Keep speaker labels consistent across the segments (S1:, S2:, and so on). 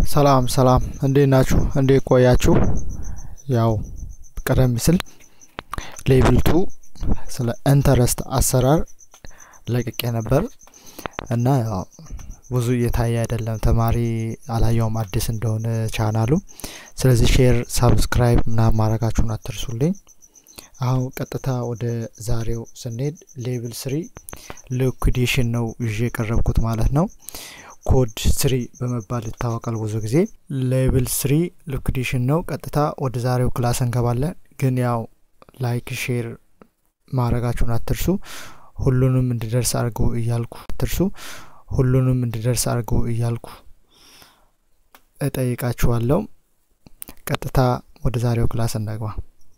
S1: ሰላም ሰላም እንዴት ናችሁ? እንዴት ቆያችሁ? ያው ቀደም ሲል ሌቭል ቱ ስለ ኢንተረስት አሰራር ለቅቄ ነበር እና ያው ብዙ እየታየ አይደለም። ተማሪ አላየውም አዲስ እንደሆነ ቻናሉ። ስለዚህ ሼር፣ ሳብስክራይብ ምናምን ማድረጋችሁን አትርሱልኝ። አሁን ቀጥታ ወደ ዛሬው ስንሄድ ሌቭል ስሪ ሊኩዴሽን ነው ይዤ የቀረብኩት ማለት ነው። ኮድ ስሪ በመባል ይታወቃል ብዙ ጊዜ። ሌቭል ስሪ ሊኩዴሽን ነው። ቀጥታ ወደ ዛሬው ክላስ እንገባለን። ግን ያው ላይክ ሼር ማድረጋችሁን አትርሱ። ሁሉንም እንዲደርስ አድርጉ እያልኩ አትርሱ። ሁሉንም እንዲደርስ አድርጉ እያልኩ እጠይቃችኋለሁ። ቀጥታ ወደ ዛሬው ክላስ እንግባ።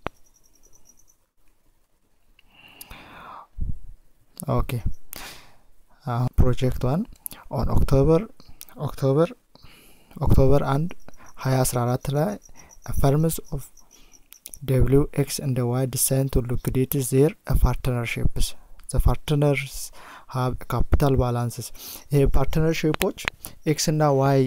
S1: ኦኬ አሁን ፕሮጀክት ዋን ኦን ኦክቶበር ኦክቶበር ኦክቶበር አንድ ሀያ አስራ አራት ላይ ፈርምስ ኦፍ ደብሊው ኤክስ እንደ ዋይ ዲሳይን ቱ ሊኩዴት ዜር ፓርትነርሽፕስ ዘ ፓርትነርስ ሀብ ካፒታል ባላንስስ ይሄ ፓርትነርሽፖች ኤክስ እና ዋይ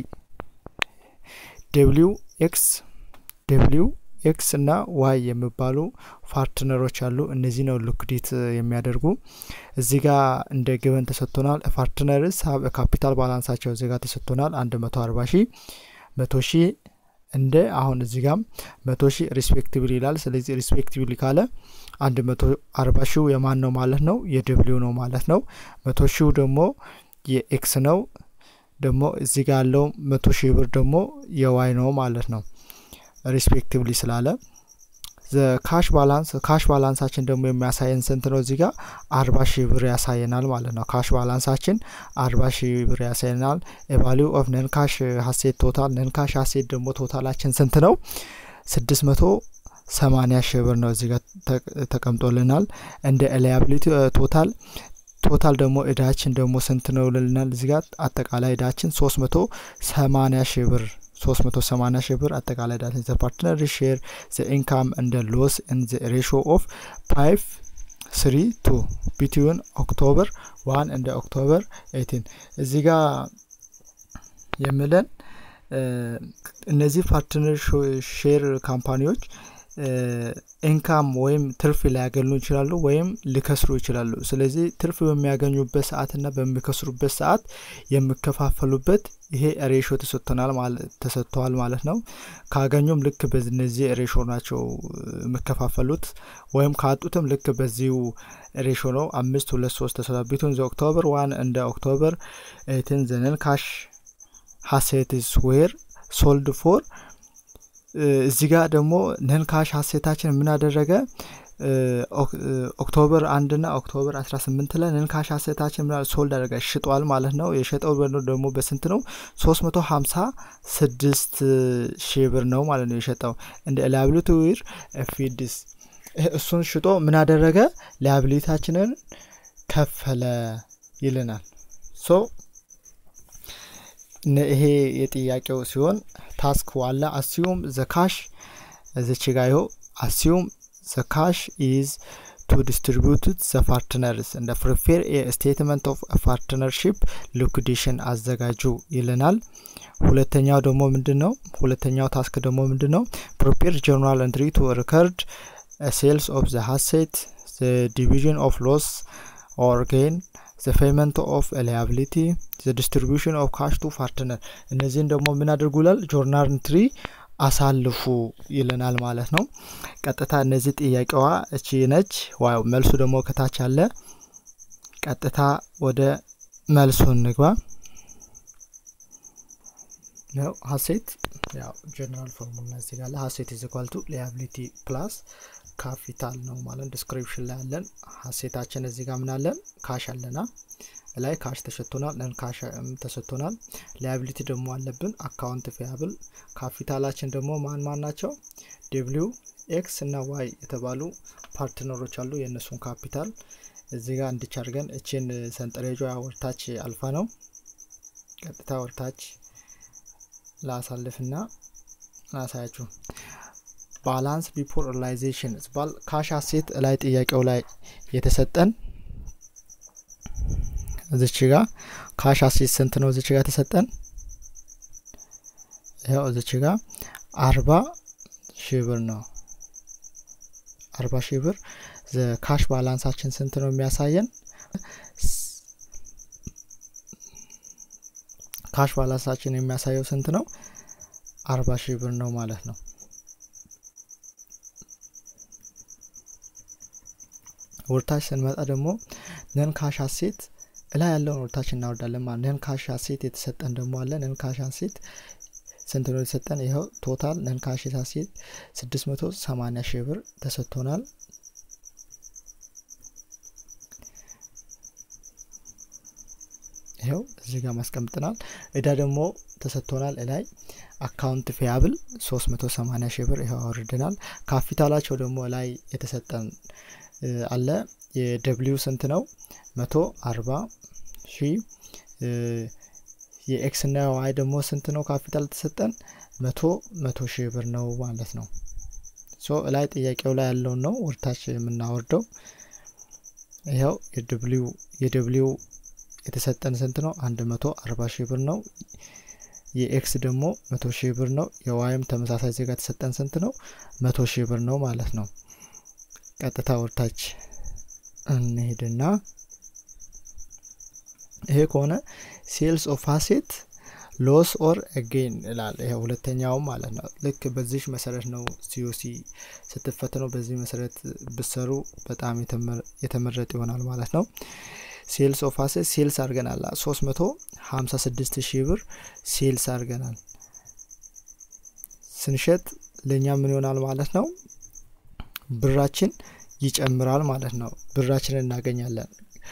S1: ደብሊው ኤክስ ደብሊው ኤክስ እና ዋይ የሚባሉ ፓርትነሮች አሉ። እነዚህ ነው ሊኩዴት የሚያደርጉ። እዚህ ጋር እንደ ግበን ተሰጥቶናል። ፓርትነርስ ሀብ ካፒታል ባላንሳቸው እዚህ ጋር ተሰጥቶናል። አንድ መቶ አርባ ሺህ መቶ ሺህ እንደ አሁን እዚህ ጋም መቶ ሺህ ሪስፔክቲቭሊ ይላል። ስለዚህ ሪስፔክቲቭሊ ካለ አንድ መቶ አርባ ሺው የማን ነው ማለት ነው? የደብሊው ነው ማለት ነው። መቶ ሺው ደግሞ የኤክስ ነው። ደግሞ እዚህ ጋር ያለው መቶ ሺህ ብር ደግሞ የዋይ ነው ማለት ነው። ሪስፔክቲቭሊ ስላለ ካሽ ባላንስ ካሽ ባላንሳችን ደግሞ የሚያሳየን ስንት ነው? እዚህ ጋር አርባ ሺህ ብር ያሳየናል ማለት ነው። ካሽ ባላንሳችን አርባ ሺህ ብር ያሳየናል። ኤቫሊው ኦፍ ነን ካሽ ሀሴት ቶታል ነን ካሽ ሀሴት ደግሞ ቶታላችን ስንት ነው? ስድስት መቶ ሰማኒያ ሺህ ብር ነው እዚህ ጋር ተቀምጦልናል። እንደ ሊያብሊቲ ቶታል ቶታል ደግሞ እዳችን ደግሞ ስንት ነው ልልናል። እዚህ ጋር አጠቃላይ እዳችን ሶስት መቶ ሰማኒያ ሺህ ብር 380 ሺህ ብር አጠቃላይ ዳታ ዘ ፓርትነር ሼር ዘ ኢንካም እንደ ሎስ ን ዘ ሬሾ ኦፍ ፋይቭ ስሪ ቱ ቢትዊን ኦክቶበር ዋን እንደ ኦክቶበር ኤቲን እዚህ ጋር የምለን እነዚህ ፓርትነር ሼር ካምፓኒዎች ኢንካም ወይም ትርፍ ሊያገኙ ይችላሉ ወይም ሊከስሩ ይችላሉ። ስለዚህ ትርፍ በሚያገኙበት ሰዓትና በሚከስሩበት ሰዓት የሚከፋፈሉበት ይሄ ሬሾ ተሰጥተዋል ማለት ነው። ካገኙም ልክ በነዚህ ሬሾ ናቸው የሚከፋፈሉት ወይም ካጡትም ልክ በዚሁ ሬሾ ነው። አምስት ሁለት ሶስት ተሰጥቷል። ቢቱን ዘ ኦክቶበር ዋን እንደ ኦክቶበር ኤትን ዘነን ካሽ ሀሴትስ ዌር ሶልድ ፎር እዚህ ጋር ደግሞ ነን ካሽ ሀሴታችን ምን አደረገ? ኦክቶበር አንድና ኦክቶበር አስራ ስምንት ላይ ነን ካሽ ሀሴታችን ምን ሶልድ አደረገ ሽጧል ማለት ነው። የሸጠው ደግሞ በስንት ነው? ሶስት መቶ ሀምሳ ስድስት ሺህ ብር ነው ማለት ነው የሸጠው እንደ ሊያብሊቲ ዊር ፊድስ እሱን ሽጦ ምን አደረገ? ሊያብሊታችንን ከፈለ ይልናል። ሶ ይሄ የጥያቄው ሲሆን ታስክ ዋላ አስዩም ዘካሽ እዚች ጋ ይኸው አስዩም ዘካሽ ኢዝ ቱ ዲስትሪቢዩትድ ዘ ፓርትነርስ እንደ ፕሪፌር ስቴትመንት ኦፍ ፓርትነርሺፕ ሊኩዴሽን አዘጋጁ ይልናል። ሁለተኛው ደግሞ ምንድን ነው? ሁለተኛው ታስክ ደግሞ ምንድን ነው? ፕሪፔር ጆርናል ኤንትሪ ቱ ሪከርድ ሴልስ ኦፍ ዘ ሀሴት ዘ ዲቪዥን ኦፍ ሎስ ኦር ጌን ዘ ፔመንት ኦፍ ሊያብሊቲ ዘ ዲስትሪቢሽን ኦፍ ካሽ ቱ ፓርትነር እነዚህን ደግሞ ምን አድርጉ ይላል ጆርናል ኢንትሪ አሳልፉ ይለናል ማለት ነው። ቀጥታ እነዚህ ጥያቄዋ እቺ ነች። ዋው መልሱ ደግሞ ከታች አለ። ቀጥታ ወደ መልሱ እንግባ። ያው ሀሴት ያው ጀነራል ፎርሙላ እዚህ ጋር ሀሴት ኢዝ ኢኳል ቱ ሊያብሊቲ ፕላስ ካፒታል ነው ማለት ዲስክሪፕሽን ላይ አለን። ሀሴታችን እዚህ ጋር ምን አለን? ካሽ አለና ላይ ካሽ ተሰጥቶናል፣ ነን ካሽ ተሰጥቶናል። ሊያቢሊቲ ደግሞ አለብን አካውንት ፊያብል። ካፒታላችን ደግሞ ማን ማን ናቸው? ደብሊው ኤክስ እና ዋይ የተባሉ ፓርትነሮች አሉ። የእነሱን ካፒታል እዚህ ጋር እንድች አድርገን እችን ሰንጠረጇ ወርታች አልፋ ነው። ቀጥታ ወርታች ላሳልፍና ላሳያችሁ ባላንስ ቢፎር ሪላይዜሽን ባል ካሽ አሴት ላይ ጥያቄው ላይ የተሰጠን እዚች ጋ ካሽ አሴት ስንት ነው? እዚች ጋ ተሰጠን ያው እዚች ጋር አርባ ሺህ ብር ነው። አርባ ሺህ ብር ካሽ ባላንሳችን ስንት ነው የሚያሳየን? ካሽ ባላንሳችን የሚያሳየው ስንት ነው? አርባ ሺህ ብር ነው ማለት ነው። ወርታች ስንመጣ ደግሞ ነን ካሽ አሴት እላይ ያለውን ወርታች እናወርዳለን ማለት ነን ካሽ አሴት የተሰጠን ደግሞ አለ። ነን ካሽ አሴት ስንት ነው የተሰጠን? ይኸው ቶታል ነን ካሽ አሴት ስድስት መቶ ሰማኒያ ሺህ ብር ተሰጥቶናል። ይኸው እዚህ ጋር ማስቀምጥናል። እዳ ደግሞ ተሰጥቶናል። እላይ አካውንት ፊያብል 380 ሺህ ብር ይኸው አውርደናል። ካፒታላቸው ደግሞ ላይ የተሰጠን አለ። የደብሊው ስንት ነው? መቶ አርባ ሺህ የኤክስ እና ዋይ ደግሞ ስንት ነው? ካፒታል ተሰጠን መቶ መቶ ሺህ ብር ነው ማለት ነው። ሶ ላይ ጥያቄው ላይ ያለውን ነው ወርታች የምናወርደው። ይኸው የደብሊው የደብሊው የተሰጠን ስንት ነው? አንድ መቶ አርባ ሺህ ብር ነው። የኤክስ ደግሞ መቶ ሺህ ብር ነው። የዋይም ተመሳሳይ ዜጋ የተሰጠን ስንት ነው? መቶ ሺህ ብር ነው ማለት ነው። ቀጥታ ወርታች እንሄድና ይሄ ከሆነ ሴልስ ኦፍ አሴት ሎስ ኦር አጌን ይላል። ይሄ ሁለተኛውም ማለት ነው። ልክ በዚህ መሰረት ነው ሲኦሲ ስትፈትነው በዚህ መሰረት ብሰሩ በጣም የተመረጠ ይሆናል ማለት ነው። ሴልስ ኦፍ አሴት ሴልስ አድርገናል። ሶስት መቶ ሀምሳ ስድስት ሺህ ብር ሴልስ አድርገናል። ስንሸጥ ለእኛ ምን ይሆናል ማለት ነው? ብራችን ይጨምራል ማለት ነው። ብራችንን እናገኛለን።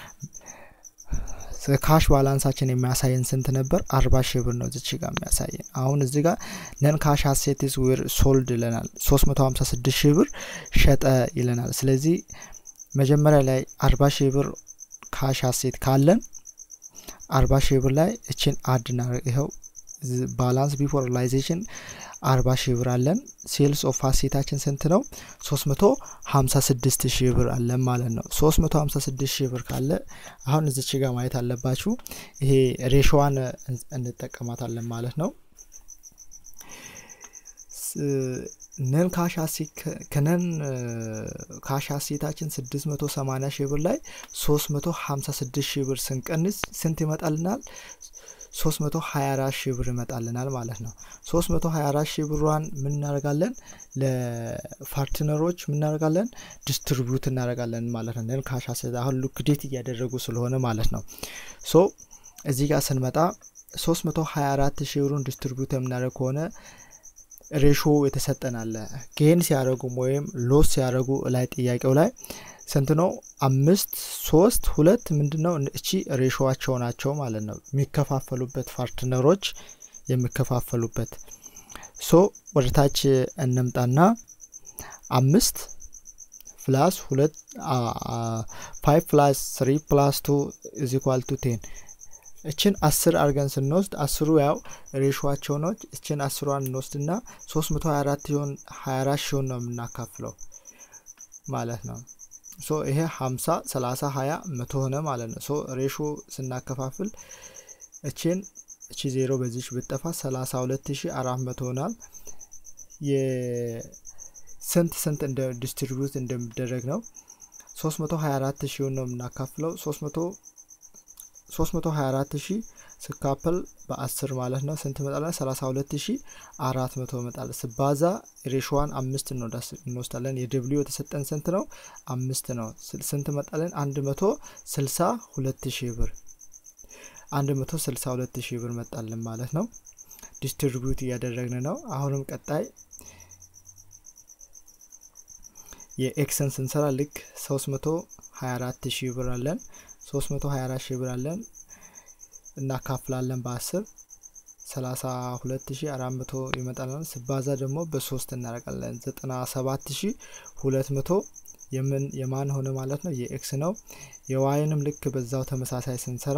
S1: ካሽ ባላንሳችን የሚያሳየን ስንት ነበር? አርባ ሺህ ብር ነው እዚች ጋር የሚያሳየን። አሁን እዚህ ጋር ነን ካሽ አሴትስ ዌር ሶልድ ይለናል። ሶስት መቶ ሀምሳ ስድስት ሺህ ብር ሸጠ ይለናል። ስለዚህ መጀመሪያ ላይ አርባ ሺህ ብር ካሽ አሴት ካለን አርባ ሺህ ብር ላይ እችን አድ እናደርግ። ይኸው ባላንስ ቢፎር ሪላይዜሽን አርባ ሺህ ብር አለን። ሴልስ ኦፍ አሴታችን ስንት ነው? ሶስት መቶ ሀምሳ ስድስት ሺህ ብር አለን ማለት ነው። ሶስት መቶ ሀምሳ ስድስት ሺህ ብር ካለ አሁን እዚች ጋር ማየት አለባችሁ። ይሄ ሬሾዋን እንጠቀማታለን ማለት ነው። ነን ካሽ አሴት ከነን ካሽ አሴታችን ስድስት መቶ ሰማኒያ ሺህ ብር ላይ ሶስት መቶ ሀምሳ ስድስት ሺህ ብር ስንቀንስ ስንት ይመጣልናል? ሶስት መቶ ሀያ አራት ሺህ ብር ይመጣልናል ማለት ነው። ሶስት መቶ ሀያ አራት ሺህ ብሯን ምን እናደርጋለን? ለፓርትነሮች ምን እናደርጋለን? ዲስትሪቢዩት እናደርጋለን ማለት ነው። ነን ካሽ አሴት አሁን ሊኩዴት እያደረጉ ስለሆነ ማለት ነው። ሶ እዚህ ጋር ስንመጣ ሶስት መቶ ሀያ አራት ሺህ ብሩን ዲስትሪቢዩት የምናደርግ ከሆነ ሬሾ የተሰጠን አለ። ጌን ሲያደርጉም ወይም ሎስ ሲያደርጉ ላይ ጥያቄው ላይ ስንት ነው? አምስት ሶስት ሁለት ምንድን ነው? እቺ ሬሾዋቸው ናቸው ማለት ነው። የሚከፋፈሉበት ፓርትነሮች የሚከፋፈሉበት ሶ ወደ ታች እንምጣና አምስት ፕላስ ሁለት ፋይቭ ፕላስ ስሪ ፕላስ ቱ ኢዝ ኢኳል ቱ ቴን እችን አስር አድርገን ስንወስድ አስሩ ያው ሬሾዋቸው ነው። እችን አስሯን እንወስድና ሶስት መቶ ሀያ አራት ሲሆን ሀያ አራት ሺሆን ነው የምናካፍለው ማለት ነው። ሶ ይሄ ሀምሳ ሰላሳ ሀያ መቶ ሆነ ማለት ነው። ሶ ሬሾ ስናከፋፍል እችን እቺ ዜሮ በዚች ብጠፋ ሰላሳ ሁለት ሺ አራት መቶ ሆናል። የስንት ስንት እንደ ዲስትሪቢዩት እንደሚደረግ ነው። ሶስት መቶ ሀያ አራት ሺውን ነው የምናካፍለው ሶስት መቶ 324 ሺህ ስካፈል በ10 ማለት ነው ስንት መጣለን? 32 ሺህ 400 መጣለን። ስባዛ ሬሾዋን አምስት እንወስዳለን። የደብሊው የተሰጠን ስንት ነው? አምስት ነው። ስንት መጣለን? 162 ሺህ ብር 162 ሺህ ብር መጣልን ማለት ነው። ዲስትሪቢዩት እያደረግን ነው። አሁንም ቀጣይ የኤክስን ስንሰራ ልክ 324 ሺህ ብር አለን 324 ሺህ ብር አለን እናካፍላለን በ10 32400 ይመጣለን። ስባዛ ደግሞ በሶስት እናደርጋለን 97200 የምን የማን ሆነ ማለት ነው የኤክስ ነው። የዋይንም ልክ በዛው ተመሳሳይ ስንሰራ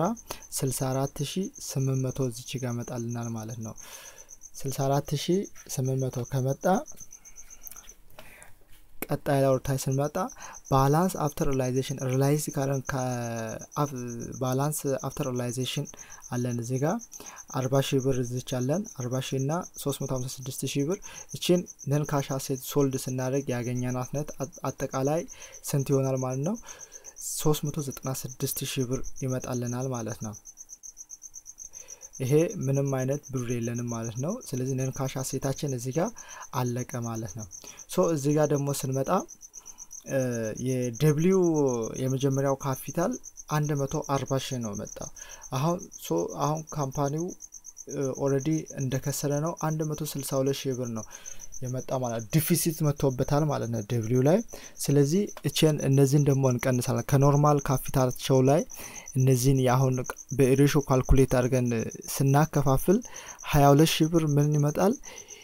S1: 64800 እዚች ጋር መጣልናል ማለት ነው። 64800 ከመጣ ቀጣይ ላይ ወርታይ ስንመጣ ባላንስ አፍተር ሪላይዜሽን ሪላይዝ ካለን ባላንስ አፍተር ሪላይዜሽን አለን እዚህ ጋር አርባ ሺህ ብር እዚች አለን አርባ ሺህ እና ሶስት መቶ ሀምሳ ስድስት ሺህ ብር እችን ነን ካሽ አሴት ሶልድ ስናደርግ ያገኘናት ነት አጠቃላይ ስንት ይሆናል ማለት ነው ሶስት መቶ ዘጠና ስድስት ሺህ ብር ይመጣልናል ማለት ነው ይሄ ምንም አይነት ብር የለንም ማለት ነው ስለዚህ ነን ካሽ አሴታችን እዚህ ጋር አለቀ ማለት ነው ሶ እዚህ ጋር ደግሞ ስንመጣ የደብሊው የመጀመሪያው ካፒታል አንድ መቶ አርባ ሺህ ነው መጣው አሁን ሶ አሁን ካምፓኒው ኦረዲ እንደከሰረ ነው አንድ መቶ ስልሳ ሁለት ሺህ ብር ነው የመጣ ማለት ዲፊሲት መጥቶበታል ማለት ነው ደብሊው ላይ ስለዚህ እችን እነዚህን ደግሞ እንቀንሳለን ከኖርማል ካፒታላቸው ላይ እነዚህን የአሁን በሬሾ ካልኩሌት አድርገን ስናከፋፍል ሀያ ሁለት ሺህ ብር ምን ይመጣል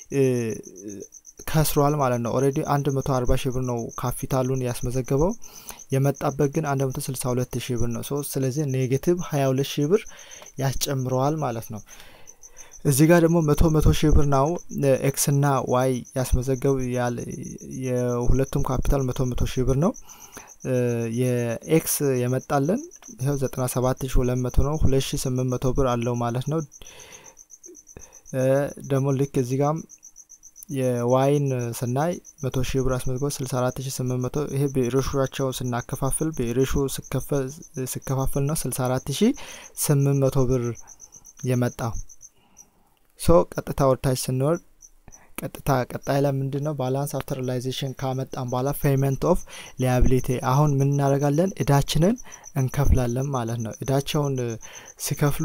S1: ከስሯል ማለት ነው ኦሬዲ አንድ መቶ አርባ ሺህ ብር ነው ካፒታሉን ያስመዘገበው የመጣበት ግን አንድ መቶ ስልሳ ሁለት ሺህ ብር ነው ስለዚህ ኔጌቲቭ ሀያ ሁለት ሺህ ብር ያስጨምረዋል ማለት ነው እዚህ ጋር ደግሞ መቶ መቶ ሺህ ብር ነው ኤክስ ና ዋይ ያስመዘገቡ የሁለቱም ካፒታል መቶ መቶ ሺህ ብር ነው የኤክስ የመጣለን ይኸው ዘጠና ሰባት ሺ ሁለት መቶ ነው ሁለት ሺ ስምንት መቶ ብር አለው ማለት ነው ደግሞ ልክ እዚህ ጋም የዋይን ስናይ መቶ ሺህ ብር አስመዝግቦ ስልሳ አራት ሺ ስምንት መቶ ይሄ በሬሾቸው ስናከፋፍል በሬሾ ስከፋፍል ነው ስልሳ አራት ሺ ስምንት መቶ ብር የመጣው ሶ ቀጥታ ወርታች ስንወርድ ቀጥታ ቀጣይ ላይ ምንድን ነው ባላንስ አፍተር ሪላይዜሽን ካመጣን በኋላ ፔመንት ኦፍ ሊያቢሊቲ አሁን ምን እናደርጋለን እዳችንን እንከፍላለን ማለት ነው እዳቸውን ሲከፍሉ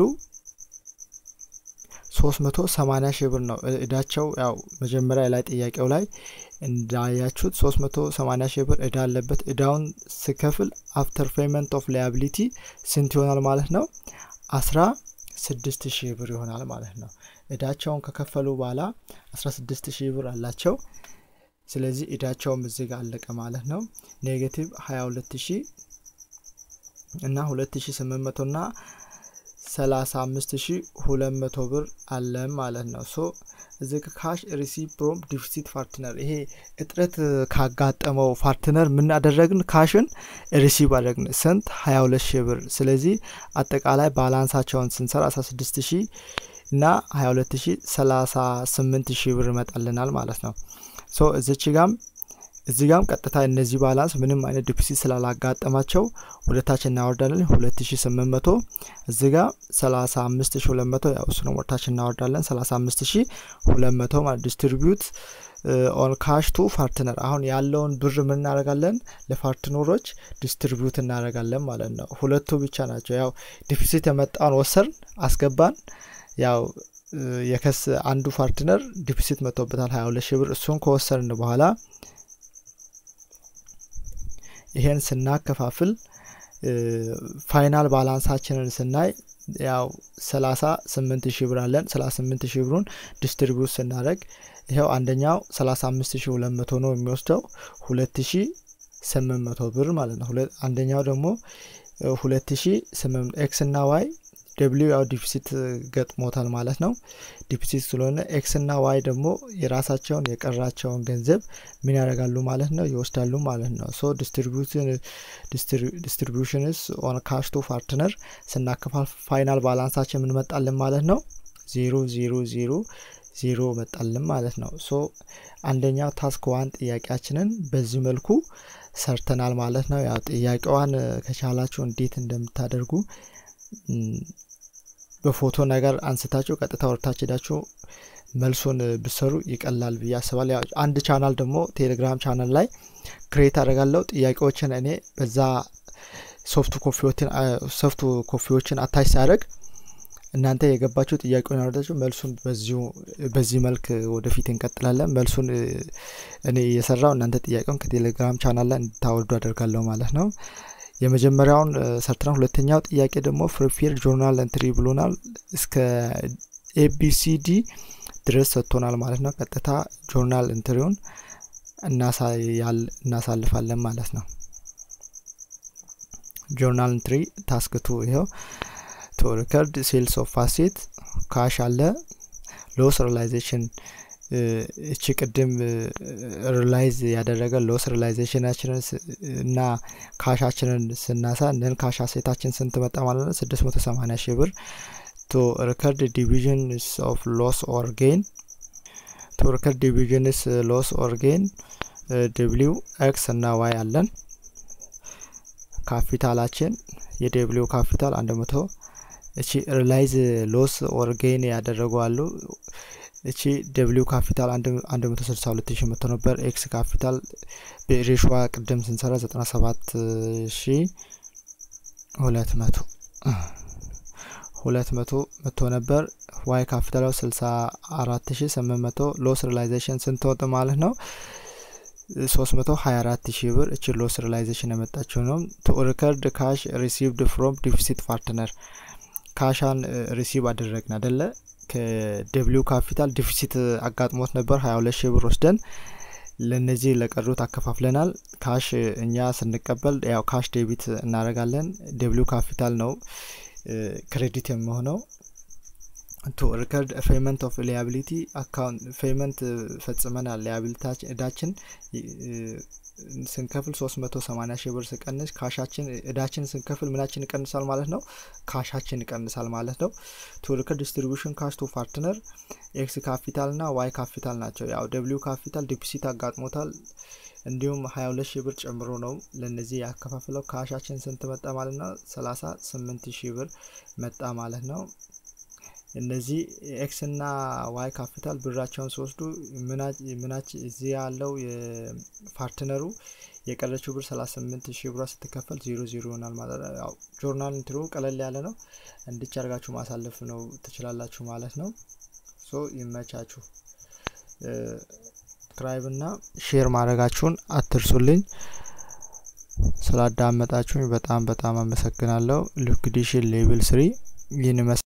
S1: ሶስት መቶ ሰማኒያ ሺህ ብር ነው እዳቸው ያው መጀመሪያ ላይ ጥያቄው ላይ እንዳያችሁት ሶስት መቶ ሰማኒያ ሺህ ብር እዳ አለበት እዳውን ሲከፍል አፍተር ፔመንት ኦፍ ሊያቢሊቲ ስንት ይሆናል ማለት ነው አስራ ስድስት ሺህ ብር ይሆናል ማለት ነው እዳቸውን ከከፈሉ በኋላ 16 ሺህ ብር አላቸው ስለዚህ እዳቸውም እዚህ ጋር አለቀ ማለት ነው ኔጌቲቭ 22 ሺህ እና 2800 እና 35200 ብር አለን ማለት ነው ሶ እዚ ካሽ ሪሲቭ ፕሮም ዲፊሲት ፓርትነር ይሄ እጥረት ካጋጠመው ፓርትነር ምን አደረግን ካሽን ሪሲቭ አደረግን ስንት 22 ሺህ ብር ስለዚህ አጠቃላይ ባላንሳቸውን ስንሰራ 16 ሺህ እና 22038 ሺህ ብር ይመጣልናል ማለት ነው ሶ እዚች ጋም እዚህ ጋም ቀጥታ እነዚህ ባላንስ ምንም አይነት ዲፊሲት ስላላጋጠማቸው ወደታች እናወርዳለን 2800 እዚ ጋ 35200 ያው እሱንም ወደታች እናወርዳለን 35200 ማለት ዲስትሪቢዩት ኦን ካሽ ቱ ፓርትነር አሁን ያለውን ብር ምን እናደረጋለን ለፓርትነሮች ዲስትሪቢዩት እናደረጋለን ማለት ነው ሁለቱ ብቻ ናቸው ያው ዲፊሲት የመጣውን ወሰርን አስገባን ያው የከስ አንዱ ፓርትነር ዲፊሲት መጥቶበታል 22 ሺህ ብር እሱን ከወሰርን በኋላ ይሄን ስናከፋፍል ፋይናል ባላንሳችንን ስናይ ያው ሰላሳ ስምንት ሺህ ብር አለን ሰላሳ ስምንት ሺህ ብሩን ዲስትሪቢዩት ስናደረግ ይኸው አንደኛው ሰላሳ አምስት ሺህ ሁለት መቶ ነው የሚወስደው ሁለት ሺ ስምንት መቶ ብር ማለት ነው አንደኛው ደግሞ ሁለት ሺ ስምንት ኤክስ እና ዋይ ደብሊው ያው ዲፊሲት ገጥሞታል ማለት ነው ዲፊሲት ስለሆነ ኤክስ እና ዋይ ደግሞ የራሳቸውን የቀራቸውን ገንዘብ ምን ያደርጋሉ ማለት ነው ይወስዳሉ ማለት ነው ሶ ዲስትሪቢሽንስ ኦን ካሽ ቱ ፓርትነር ስናከፋል ፋይናል ባላንሳችን የምንመጣልን ማለት ነው ዜሮ ዜሮ ዜሮ ዜሮ መጣልን ማለት ነው ሶ አንደኛው ታስክ ዋን ጥያቄያችንን በዚህ መልኩ ሰርተናል ማለት ነው ያው ጥያቄዋን ከቻላችሁ እንዴት እንደምታደርጉ በፎቶ ነገር አንስታችሁ ቀጥታ ወርታች ሄዳችሁ መልሱን ብሰሩ ይቀላል ብዬ አስባል አንድ ቻናል ደግሞ ቴሌግራም ቻናል ላይ ክሬት አደርጋለሁ ጥያቄዎችን እኔ በዛ ሶፍት ኮፊዎችን አታች ሲያደርግ እናንተ የገባችሁ ጥያቄውን ያወርዳችሁ መልሱን በዚህ መልክ ወደፊት እንቀጥላለን መልሱን እኔ እየሰራው እናንተ ጥያቄውን ከቴሌግራም ቻናል ላይ እንድታወርዱ አደርጋለሁ ማለት ነው የመጀመሪያውን ሰርተናል ሁለተኛው ጥያቄ ደግሞ ፍሪፌር ጆርናል እንትሪ ብሎናል እስከ ኤቢሲዲ ድረስ ሰጥቶናል ማለት ነው ቀጥታ ጆርናል እንትሪውን እናሳልፋለን ማለት ነው ጆርናል እንትሪ ታስክቱ ይኸው ቱ ሪከርድ ሴልስ ኦፍ አሴት ካሽ አለ ሎስ ሪላይዜሽን እቺ ቅድም ሪላይዝ ያደረገ ሎስ ሪላይዜሽናችንን እና ካሻችንን ስናሳ ንን ካሽ አሴታችን ስንት መጣ ማለት ነው? ስድስት መቶ ሰማኒያ ሺህ ብር ቱ ሪከርድ ዲቪዥንስ ኦፍ ሎስ ኦር ጌን ቱ ሪከርድ ዲቪዥንስ ሎስ ኦር ጌን ደብሊው ኤክስ እና ዋይ አለን። ካፒታላችን የደብሊው ካፒታል አንድ መቶ እቺ ሪላይዝ ሎስ ኦር ጌን ያደረጉ አሉ። እቺ ደብሊው ካፒታል አንድ መቶ ስልሳ ሁለት ሺ መቶ ነበር። ኤክስ ካፒታል በሬሽዋ ቅድም ስንሰራ ዘጠና ሰባት ሺ ሁለት መቶ ሁለት መቶ መቶ ነበር። ዋይ ካፒታል ስልሳ አራት ሺ ስምንት መቶ ሎስ ሪላይዜሽን ስንት ወጥ ማለት ነው? ሶስት መቶ ሀያ አራት ሺህ ብር እቺ ሎስ ሪላይዜሽን የመጣችው ነው። ቱ ሪከርድ ካሽ ሪሲቭድ ፍሮም ዲፊሲት ፓርትነር ካሻን ሪሲቭ አደረግን አደለ? ከደብሊው ካፒታል ዲፊሲት አጋጥሞት ነበር ሀያ ሁለት ሺህ ብር ወስደን ለነዚህ ለቀሩት አከፋፍለናል። ካሽ እኛ ስንቀበል ያው ካሽ ዴቢት እናደርጋለን። ደብሊው ካፒታል ነው ክሬዲት የሚሆነው ቱ ሪከርድ ፔመንት ኦፍ ሊያቢሊቲ አካውንት ፔመንት ፈጽመናል። ሊያቢሊታችን እዳችን ስንከፍል ሶስት መቶ ሰማኒያ ሺህ ብር ስቀንስ ካሻችን እዳችን ስንከፍል ምናችን ይቀንሳል ማለት ነው? ካሻችን ይቀንሳል ማለት ነው። ቱ ሪከርድ ዲስትሪቢሽን ካሽ ቱ ፓርትነር ኤክስ ካፒታል ና ዋይ ካፒታል ናቸው። ያው ደብሊው ካፒታል ዲፒሲት አጋጥሞታል። እንዲሁም ሀያ ሁለት ሺህ ብር ጨምሮ ነው ለእነዚህ ያከፋፍለው። ካሻችን ስንት መጣ ማለት ነው? ሰላሳ ስምንት ሺህ ብር መጣ ማለት ነው። እነዚህ ኤክስ እና ዋይ ካፒታል ብራቸውን ሲወስዱ ምናች እዚህ ያለው የፓርትነሩ የቀረችው ብር ሰላሳ ስምንት ሺህ ብሯ ስትከፈል ዜሮ ዜሮ ይሆናል ማለት ነው። ያው ጆርናል እንትሩ ቀለል ያለ ነው። እንድች አርጋችሁ ማሳለፍ ነው ትችላላችሁ ማለት ነው። ሶ ይመቻችሁ። ሰብስክራይብ እና ሼር ማድረጋችሁን አትርሱልኝ። ስላዳመጣችሁኝ በጣም በጣም አመሰግናለሁ። ሊኩዲሽን ሌቭል ስሪ ይህን